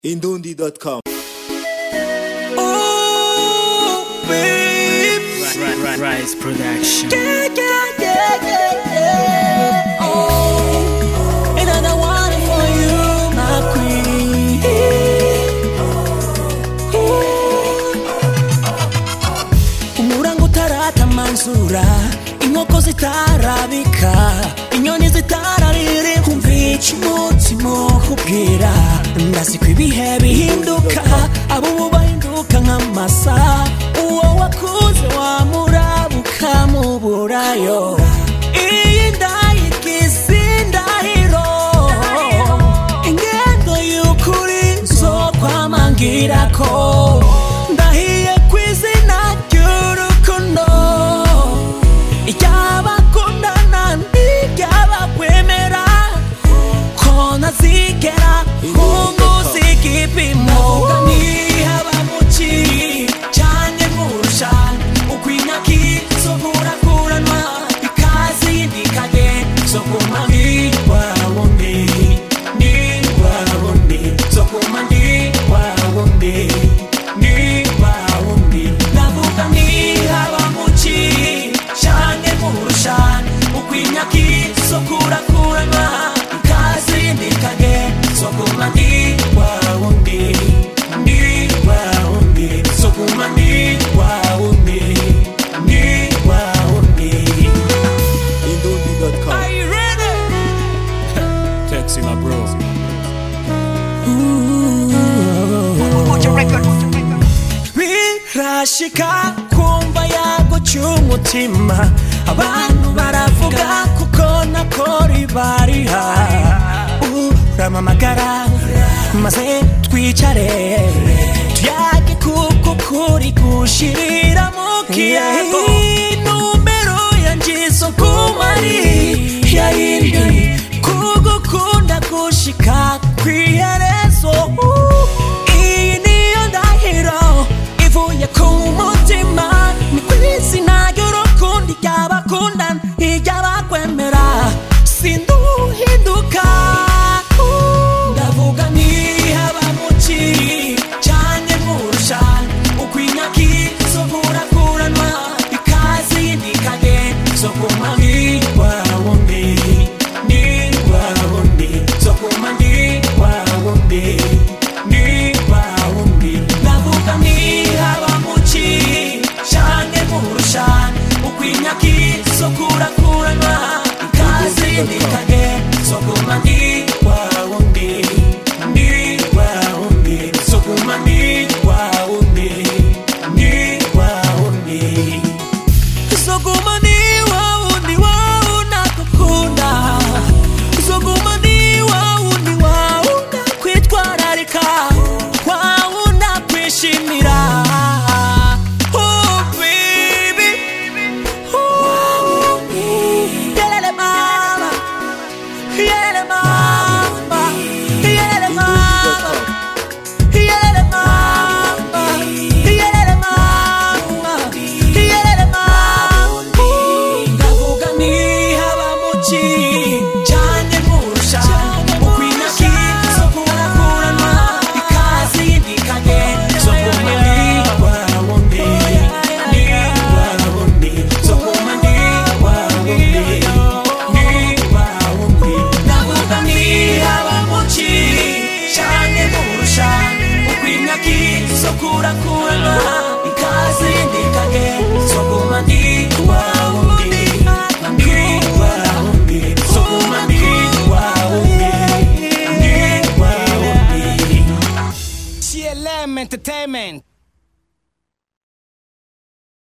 Indundi.com. Oh, babe. Rise Production. Yeah, yeah, yeah, yeah, yeah. Oh, another one for you, my queen. umurango utaratamanzura inkoko zitarabika inyoni zitarariri kumvica umutima ukubwira ndazi ko ibihe bihinduka abo ubu bahinduka nk'amasa uwo wakuze wamurabuka muburayo iyi ndayigize indahiro ingendo y'ukuri zo kwamangira ko ndahiye ku izina ry'urukundo iry'abakundana n'iry'abakwemera ko ntazigera nkunguza igipimo nihaba mu kiri cyane nkurusha ukwinaki zo kurakuranwa ikaze yindikanye zo kuma ntiwabone ntiwabone zo kuma ntiwabone ntiwabone ndavuga nihaba mu kiri cyane nkurusha ukwinaki zo kurakuranwa ikaze yindikanye zo kuma ntiwabone ntiwabone zo kuma ntiwabone ntiwabone Indundi.com. Are you ready? Taxi my bro. birashika kumva yago cy'umutima abantu baravuga kuko nakori bariha uramamagara maze twicare tuyage kuko kuri gushirira mu kiyago numero yanjizo kumari yayindi kugukunda gushika kwiherezo iyi niyo ndahiro ivuye ku mutima ni ku izina ry'urukundo iry'abakunda iry'abakwemera sinduhinduka ndavuga nihaba mu kiri cyane nkurusha ukwinaki zo kurakuranwa ikaze yindikanye zo kuma ntiwabone ntiwabone zo kuma ntiwabone ntiwabone ndavuga nihaba mu kiri cyane nkurusha ukwinaki zo kurakuranwa ikaze yindikanye zo kuma ntiwabone ntiwabone zo kuma ntiwabone ntiwabone Soguma ni waundi wauna kukunda Soguma ni waundi wauna kwitwararika Wauna kwishimira Oh baby Oh Yelele mama Yelele mama Yelele mama Yelele mama Yelele mama Yelele mama Ndavuga nihaba mu kiri cyane nkurusha ukwinaki zo kurakuranwa ikaze yindikanye zo kuma ntiwabone ntiwabone zo kuma ntiwabone ntiwabone ndavuga nihaba mu kiri cyane nkurusha ukwinaki zo kurakuranwa ikaze yindikanye zo kuma ntiwabone ntiwabone zo kuma ntiwabone ntiwabone CLM Entertainment.